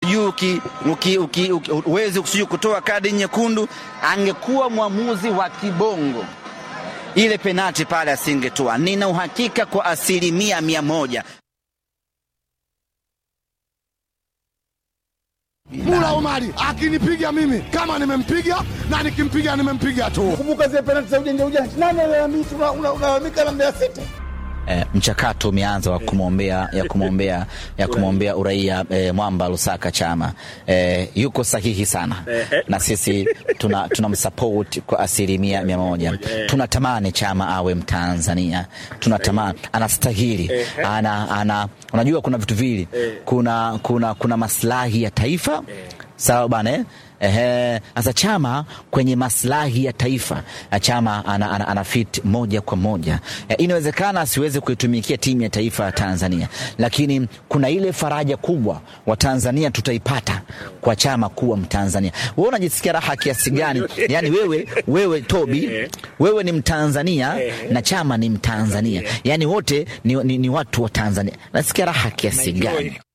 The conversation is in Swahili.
sijui uki, uki, uki, uki, uwezi sijui kutoa kadi nyekundu. Angekuwa mwamuzi wa kibongo ile penati pale asingetoa. Nina uhakika kwa asilimia mia moja. Mula Omari akinipiga mimi kama nimempiga na nikimpiga nimempiga tu. Kumbuka zile penalti za ujanja ujanja, nani alalamika? Unalalamika na Mbeya City. E, mchakato umeanza wa kumwombea ya kumwombea ya kumwombea uraia e, Mwamba Lusaka Chama e, yuko sahihi sana na sisi tuna tunamsupport kwa asilimia mia moja. Tunatamani Chama awe Mtanzania, tunatamani anastahili, ana, ana, unajua kuna vitu vili, kuna, kuna, kuna maslahi ya taifa sawa bana eh? Ehe, sasa Chama kwenye maslahi ya taifa Chama ana, ana, ana fit moja kwa moja e, inawezekana asiweze kuitumikia timu ya taifa ya Tanzania, lakini kuna ile faraja kubwa wa Tanzania tutaipata kwa Chama kuwa Mtanzania. Wewe unajisikia raha kiasi gani? Yani wewe, wewe Tobi, wewe ni Mtanzania na Chama ni Mtanzania, yani wote ni, ni, ni watu wa Tanzania. Nasikia raha kiasi gani?